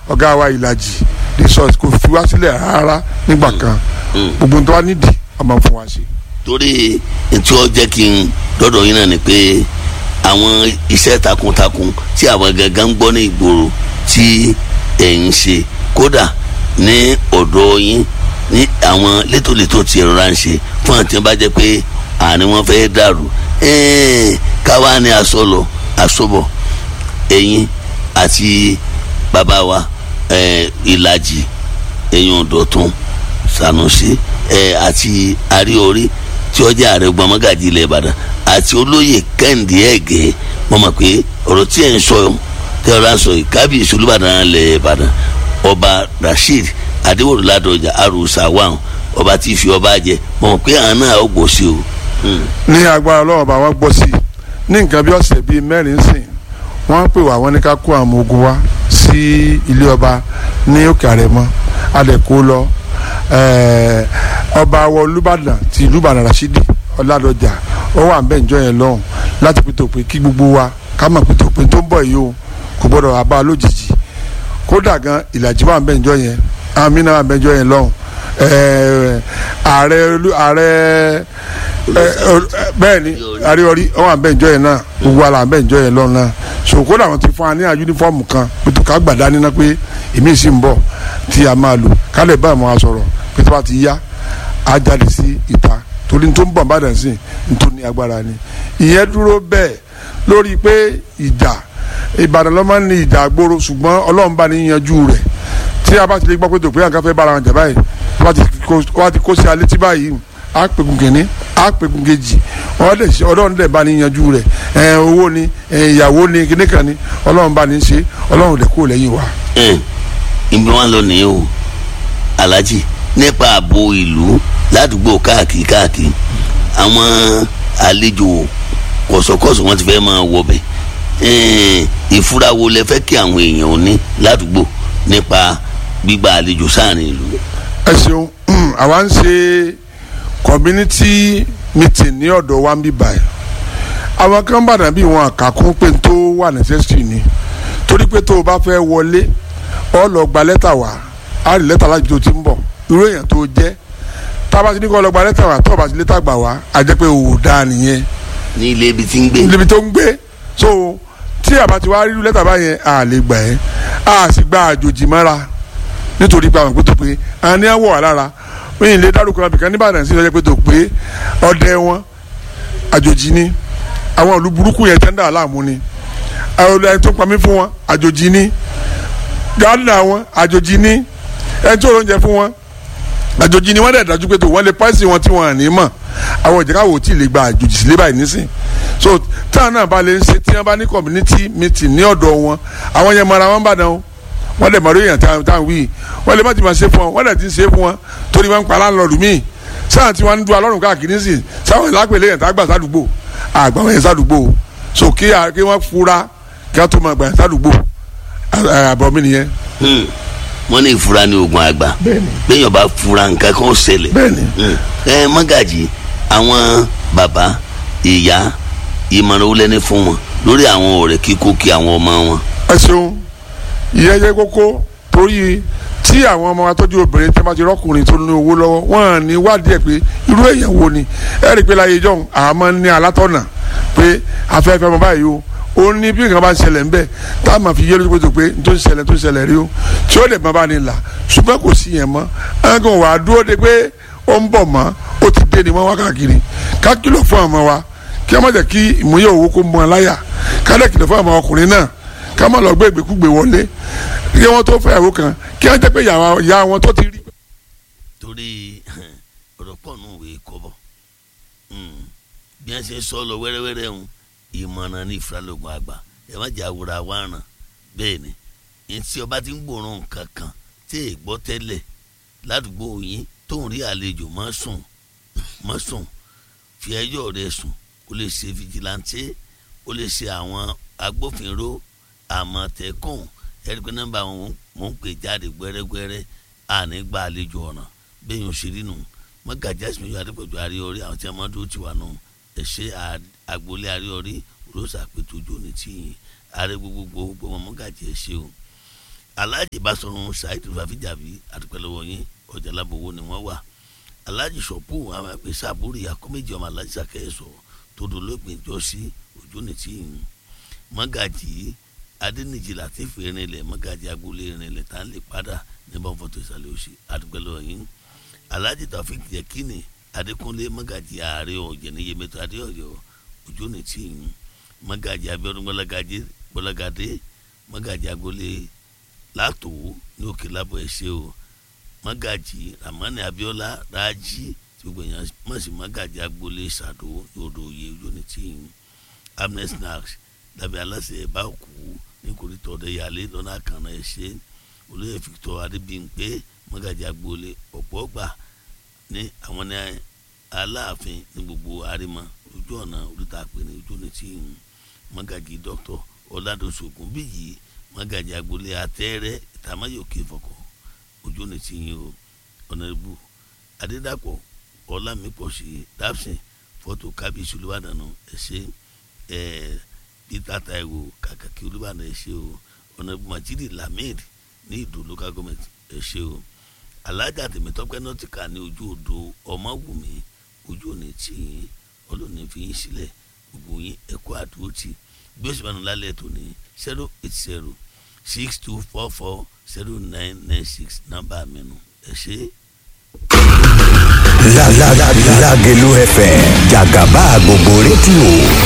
ọ̀gá wa ìlàjì resort kò fi wá sílẹ̀ rárá nígbà kan gbogbo tó wá nídìí ọmọ fún wa ṣe. torí ntí ó jẹ́ kí n dọ́dọ̀ yín náà ni pé àwọn iṣẹ́ takuntakun tí àwọn gangan ń gbọ́ ní ìgboro tí ẹ̀ ń ṣe kódà ní ọ̀dọ̀ yín ní àwọn létòlétò tí ẹ̀rọ ń ṣe fún àti bá jẹ́ pé àárín wọn fẹ́ dàrú káwa ní asọlọ asọbọ ẹ̀yin àti bàbá wa ìlàjì ẹ̀yin ọ̀dọ̀tún Sanusi àti àríorí tí ó jẹ́ ààrẹ gbọmọgàjì ilẹ̀ Ìbàdàn àti olóyè Kẹ́hìndé Ẹ̀gẹ́ mo mọ̀ pé ọ̀rọ̀ tí ẹ̀ ń sọ tí ọ̀rọ̀ à ń sọ yìí kábíyèsí Olúbàdàn ilẹ̀ Ìbàdàn ọba Rasheed Adéwòlú Ládọjà arúsá wàhùn ọba tí fi ọba jẹ mo mọ̀ pé àwọn náà ó gbọ́ sí o. ní agbára ọlọ́run bá wa gbọ́ sí i ní nǹkan bí ọ̀sẹ̀ bíi mẹ́rin sìn wọ́n pè wá wọ́n ní ká kó àwọn ọmọ ogun wá sí ilé ọba ní òkè àrẹ̀mọ alẹ́ kó lọ ọba wọ Olúbàdàn ti Olúbàdàn Rasidi Ọládọjà ó wà nbẹ njọ yẹn lọ́hùn láti pété òpin kí gbogbo wa ká mọ̀ pété òpin tó ń bọ̀ yìí o kò gbọ́dọ̀ wá bá a lójijì kódà gan ìlàjì wà nbẹ njọ yẹn amina wà nbẹ njọ yẹn lọ́hùn ààrẹ ààrẹ bẹ́ẹ̀ ni àríọrí ó wà nbẹ njọ yẹn náà gbogbo wa là nbẹ njọ yẹn lọ́hùn náà so kódà wọn ti fún wa ní yunifọ́ọ̀mù kan pété ká gbàdá níná pé èmi sì ń bọ̀ tí a máa lò ká lè bá àwọn sọ̀rọ̀ pété bá ti yá á jáde sí ìta torí tó ń bọ̀ bàdàn sí tó ní agbára ni ìyẹn dúró bẹ́ẹ̀ lórí pé ìjà ìbàdàn ló máa ń ní ìjà gbòòrò ṣùgbọ́n ọlọ́run bá ní yanjú rẹ̀ tí a bá ti lè gbọ́ pé tòpé àǹkà fẹ́ bára wọn jà báyìí wọ́n ti kó sí alẹ́ tí báyìí á pèkun kìíní á pèkun kejì ọlọ́run dẹ̀ bá ní yanjú rẹ̀ owó ni ìyàwó ni kíní kan ni ọlọ́run bá ní ṣe ọlọ́run dẹ̀ kó lẹ́yìn wa. ìbí wọn lọ nìyẹn o alhaji nípa ààbò ìlú ládùúgbò káàkiri káàkiri àwọn àlejò kọ̀sọ̀kọ̀sọ̀ wọn ti fẹ́ máa wọbẹ̀ ìfura wo lẹ fẹ́ kí àwọn èèyàn ní ládùúgbò nípa gbígba àlejò sáàrin ìlú. ẹ ṣeun àwa ń ṣe community meeting ní ọ̀dọ̀ wa ń bí báyìí àwọn kan bàdàn bí wọn àkàkún pé tó wà necessary ni torí pé tó o bá fẹ́ wọlé ọ lọ gba lẹ́tà wá á rí lẹ́tà láti tó ti ń bọ̀ irú èèyàn tó jẹ́ tába ti ní kọ́ lọ́gba lẹ́tà wá tọ́ba ti lẹ́tà gbà wá a jẹ́ pé òwò dáa nìyẹn. ní ilé ibi tí ń gbé. níbi tó ń gbé so tí àbá ti wá rí lẹ́tà báyẹn a lè gbà ẹ́ a sì gba àjòjì mọ́ra nítorí pé àwọn ìpè tó pé a ní àwọ̀ wà lára wọ́n yìí lè dárúkọ abìkan níbàdàn sí ìjọba tó pé ọdẹ wọn àjòjì ni àwọn ìlú burúkú yẹn tẹ́ ń dà láàmú ni àwọn ẹni tó ń pamí fún wọn àjòjì ni gánà wọn àjòjì ni ẹni tó lóúnjẹ fún wọn àjòjì ni wọ́n dẹ̀ dájú pé tó wọ́n lè pàṣẹ wọn tí wọ́n ní mọ̀ àwọn ìjẹ́ká wò tí ì lè gba àjòjì sílé báyìí nísìn so táwọn náà bá lè ń ṣe tí wọ́n bá ní community meeting ní ọ̀dọ̀ wọn àwọn yẹn mọ̀ra wọn bá dán o wọ́n dẹ̀ mọ̀rọ̀ èèyàn táwọn wí wọ́n lè má ti máa ṣe fún wọn wọ́n dẹ̀ ti ń ṣe fún wọn torí wọ́n ń pa láńlọ́ọ̀dù míì sáà tí wọ́n ń du alọ́run káàkiri nísìn sáwọn ìlápẹ̀lẹ̀ yẹn tá gbà sádùúgbò àgbà wọn yẹn sádùúgbò so kí wọ́n fura kí wọ́n tó máa gbà yẹn sádùúgbò àbọ̀ mi nìyẹn wọ́n ní ìfura ní oògùn àgbà bẹ́ẹ̀yàn bá fura nǹkan kan ṣẹlẹ̀ ẹ mọ́gàjì àwọn bàbá ìyá ìmọ̀ràn wọlé ní fún wọn lórí àwọn ọ̀rẹ́ kíkó kí àwọn ọmọ wọn. ẹ ṣeun ìyẹn yẹ kókó torí tí àwọn ọmọ wa tọ́jú obìnrin tí wọ́n ti rọ́kùnrin tó ní owó lọ́wọ́ wọ́n ní wádìí ẹ̀ pé irú èèyàn wo ni ẹ rí i pé láyé ìjọ àmọ́ ní alátọ̀nà pé afẹ́fẹ́ ọmọ báyìí o ó ní bí nǹkan bá ń ṣẹlẹ̀ ń bẹ̀ tá a máa fi yé lójú pé tó pé tó ń ṣẹlẹ̀ tó ń ṣẹlẹ̀ rí o tí ó lè má bá ní là ṣùgbọ́n kò sí yẹn mọ́ ẹ̀ǹkan wà á dúró de pé ó ń bọ̀ mọ́ ó ti dé ni wọ́n wá káàkiri ká kìlọ̀ fún àwọn wa kí a má jẹ́ kí ìmúyẹ̀ owó kó mọ́ láyà ká dẹ̀ kìlọ̀ fún àwọn ọkùnrin náà ká má lọ gbé ìgbékúgbé wọlé kí wọ́n tó fẹ́ ìyàwó kan kí wọ́n jẹ́ pé ìyá wọn tó ti rí. torí ọ̀rọ̀ pọ̀ nù wé kọ́bọ̀ bí wọ́n ṣe sọ lọ wẹ́rẹ́wẹ́rẹ́ ń ìmọ̀ràn ní ìfúrálógún àgbà ẹ má jẹ́ àwòrán àwárán bẹ́ẹ̀ ni yẹn tí ọba ti ń gbòòrùn nǹkan kan tí èè gbọ́ tẹ́lẹ̀ ládùúgbò yín tó ń rí àlejò má sùn má sùn fi ẹjọ́ rẹ sùn ó lè ṣe fìjìláńtì ó lè ṣe àwọn agbófinró àmọ̀tẹ́kùn ẹ̀rí pé nọ́mbà wọn mò ń pè jáde gbẹ́rẹ́gbẹ́rẹ́ àní gba àlejò ọ̀ràn bẹ́ẹ̀ yóò ṣe rí nù mọ́gàjá ìsìnkú adépọ̀jù àríorí àwọn tí a máa dúró tì wá nù ẹ̀ṣẹ́ agboolé àríorí rosa pétójú ní tìyìn ààrẹ gbogbogbò gbogbo mọ́gàjì ẹ̀ṣẹ́ o aláàjì Basọ̀run Saheed Fàfíjàbí àtúpẹ́lẹ́wọ̀ yín ọjà lábòwò ni wọ́n wà aláàjì sọ̀pù àwọn àpè sábúrì akọ́méjì ọmọ aláàjì sàkẹ́sọ̀ tó dolóògbé jọ́sí ojú ní tí ń mọ́gàjì adẹ́nìjì látìfù irinlẹ̀ mọ́gàjì agboolé irinlẹ̀ tá ń lè padà níbọn fọ́tò ìsàlẹ̀ òsì àtúpẹ́lẹ́wọ̀ yín aláàjì Taofik Yekini Adékúnlé mọ́gàjì ààrẹ ọ̀jẹ̀ ní Yemẹtu Adéọ̀yọ́ ojú ní tí ń mọ́gàjì Abíọ́dún gbọ́lágadé gbọ́lágadé mọ́gàjì agboolé látò ní òkè lábọ̀ ẹ̀ṣẹ́ o mọ́gàjì ramani abiola rájí tí gbogbo èèyàn mọ̀ sí mọ́gàjì agboolé sàdó yòdò oyè unity amnes snacks dàbí aláṣẹ ẹ̀bá òkú ní kòrítọ́ ọ̀dẹ́yàlé lọ́nà àkànná ẹ̀ṣẹ́ olóyè victor adébíyìnpé mọ́gàjì agboolé ọ̀pọ̀ ọgbà ní àwọn ní aláàfin ní gbogbo àrímọ ojú ọ̀nà oríta àpè ní unity mọ́gàjì dr ọ̀làdọ̀sọ̀gùn bíyì mọ́gàjì agboolé atẹ́rẹ́ ìtàmáyòkè fọkọ̀ ojú ni ti yin o ọ̀nàdìbò adédàpọ̀ ọlámípọ̀sí dáfsìn fọ́tò kábíyèsí olúbàdàn ẹ̀ṣẹ́ ẹ̀ peter taiwo kàkàkí olúbàdàn ẹ̀ṣẹ́ o ọ̀nàdìbò majidi lamid ní ìdó local government ẹ̀ṣẹ́ o alájà tèmítọ́pẹ́ nọ́tìkà ní ojú odò ọmọwùmí ojú ni ti yin ọlọ́ọ̀ni fi yín sílẹ̀ gbogbo yín ẹ̀kọ́ àdúró tì bí ó sì máa ń lálẹ́ tó ní zero eight zero six two four four zero nine nine six nọ́mbà mi nù ẹ ṣe. Lágelú FM jàgàbá gbogbo rédíò